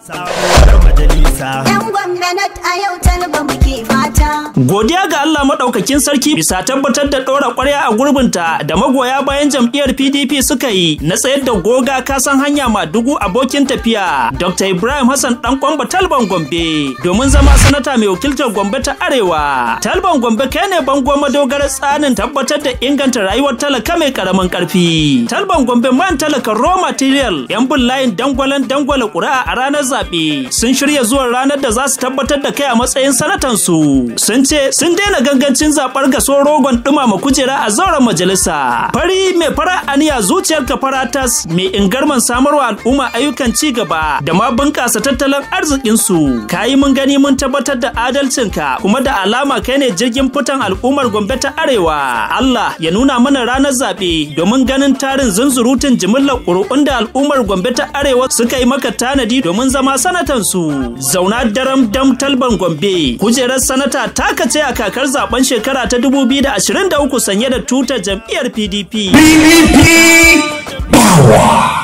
Yan gwamnati a yau talba muke fata. Godiya ga Allah maɗaukakin sarki bisa tabbatar da ɗora ƙwarya a gurbinta da magoya bayan jam'iyyar PDP suka yi na tsayar da goga kasan hanya ma dugu abokin tafiya Dr. Ibrahim Hassan ɗan kwamba Talban Gombe domin zama sanata mai wakiltar Gombe ta Arewa. Talban Gombe kai ne bango madogarar tsanin tabbatar da inganta rayuwar talaka mai karamin ƙarfi. Talban Gombe man talaka raw material yan bin layin dangwalen dangwala ƙuri'a a ranar zaɓe sun shirya zuwa ranar da za su tabbatar da kai a matsayin sanatan su. Sun ce sun daina gangancin zaɓar gaso rogon ɗumama kujera a zauren majalisa. Fari mai fara aniya zuciyar ka faratas mai ingarman samarwa al'umma ayyukan ci gaba da ma bunƙasa tattalin arzikin su. Kayi mun gani mun tabbatar da adalcinka kuma da alama kai ne jirgin fitan al'ummar Gombe ta Arewa. Allah ya nuna mana ranar zaɓe domin ganin tarin zunzurutun jimillar ƙuri'un da al'ummar Gombe ta Arewa suka yi maka tanadi domin zama sanatan su. Zauna daram dam talban Gombe. Kujerar sanata taka ce a kakar zaben shekara ta 2023 sanye da tutar jam'iyyar PDP. PDP Power.